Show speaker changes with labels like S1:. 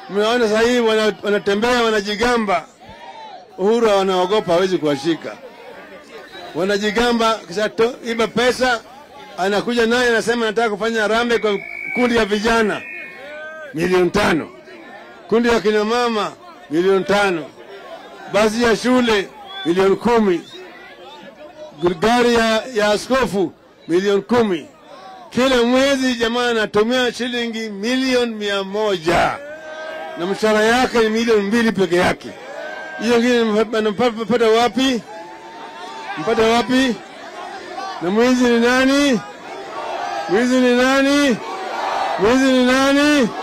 S1: Mnaona sasa hivi wana- wanatembea wanajigamba. Uhuru wanaogopa, hawezi kuwashika. Wanajigamba, kisha to- iba pesa, anakuja naye anasema nataka kufanya rambe kwa kundi ya vijana milioni tano, kundi ya kina mama milioni tano, basi ya shule milioni kumi, gari ya, ya askofu milioni kumi. Kila mwezi jamaa anatumia shilingi milioni mia moja na mshahara yake ni milioni mbili peke yake. Hiyo ingine anampata wapi? Mpata wapi? Na mwizi ni nani? Mwizi ni nani? Mwizi ni nani?